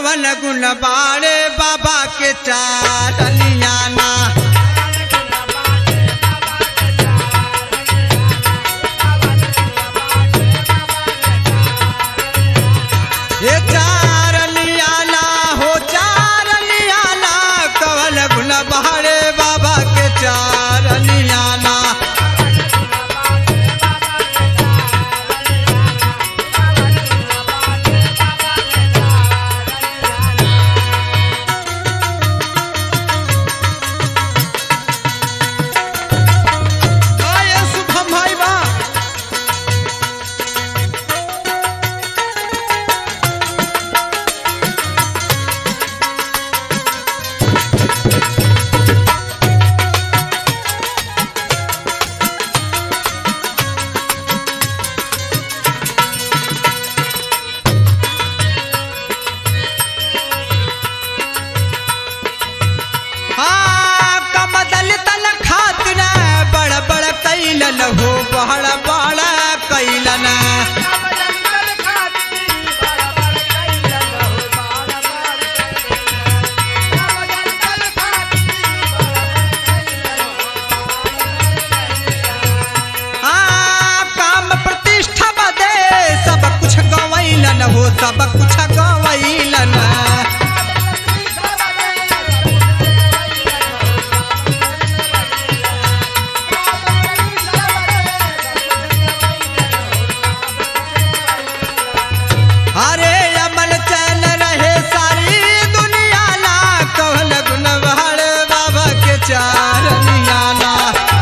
कवन गुण बाड़े बाबा के चारनियाना ये चारनियाना हो चारनियाना कवन गुण बाड़े बाबा के चारनियाना आये शुभम भाई बा हाँ, कमदल तल खातिर बड़ बड़ कैलन हो बड़ बड़ कैलन हाँ, काम प्रतिष्ठा बदे सब कुछ गवैलन हो सब कुछ गवैलन अरे अमल चल रहे सारी दुनिया ला कहल गुण बहड़ बाबा के चारनिया ला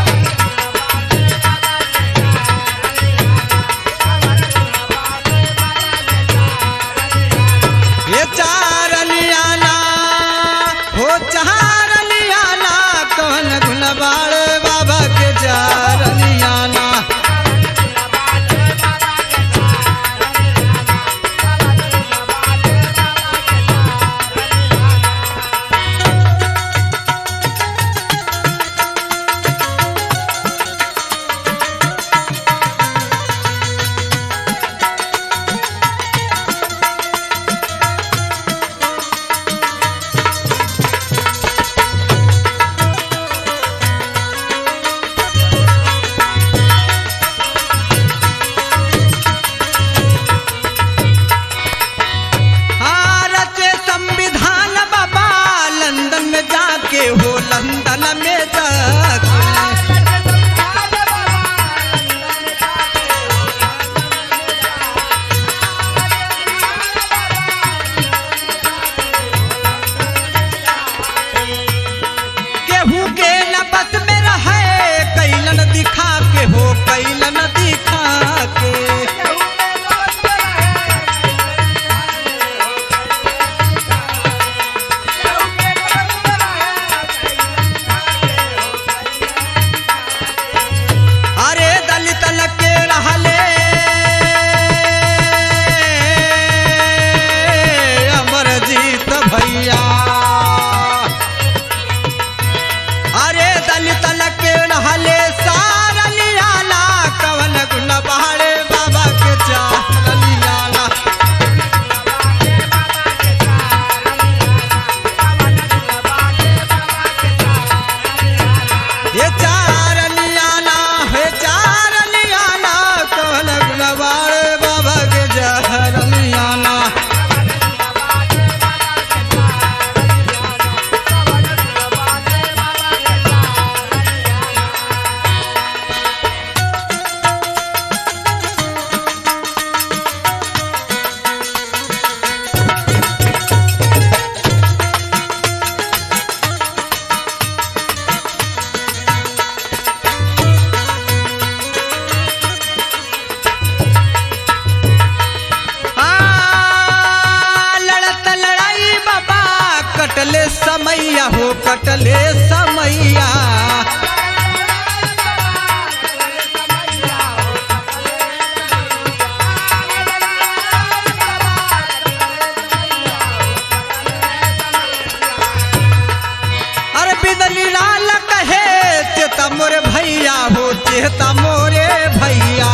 ये चारनिया ला हो चारनिया ला कहल गुण बहड़ बाबा के चारनिया ला भारत संविधान बाबा लंदन में जाके हो लंदन में जाके केहू के न बस में रहे कैलन दिखा के हो कैलन दिखा के अरे दलित लगे रहले अमरजीत भैया अरे दलित लगे रहले सारा लियाला कवन गुण बहाड़े बाबा के चार लियाला ये चार लियाला हे चार लियाला कवन गुण बहाड़े बाबा के चार लियाला आ, लड़त लड़ाई बाबा कटले समैया हो कटले समैया अरे बिदली लाल कहे चेता मोरे भैया हो चेता मोरे भैया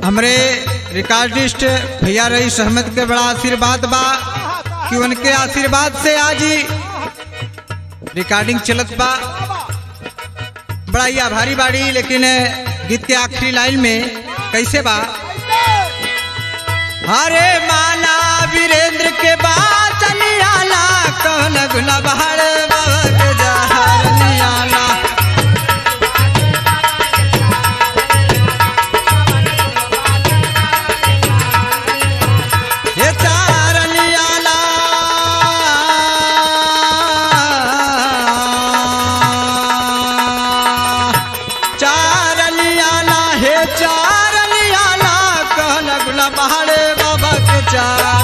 हमरे रिकॉर्डिस्ट भैया रईस अहमद के बड़ा आशीर्वाद बा कि उनके आशीर्वाद से आज ही रिकॉर्डिंग चलत बा बड़ा ही आभारी बाड़ी लेकिन गीत के आखिरी लाइन में कैसे बा हरे माला वीरेंद्र के बात नियाला कहन गुना बहार बाबा के जहर नियाला ये चार नियाला चार नियाला हे चार नियाला कहन गुना बहार बाबा के चार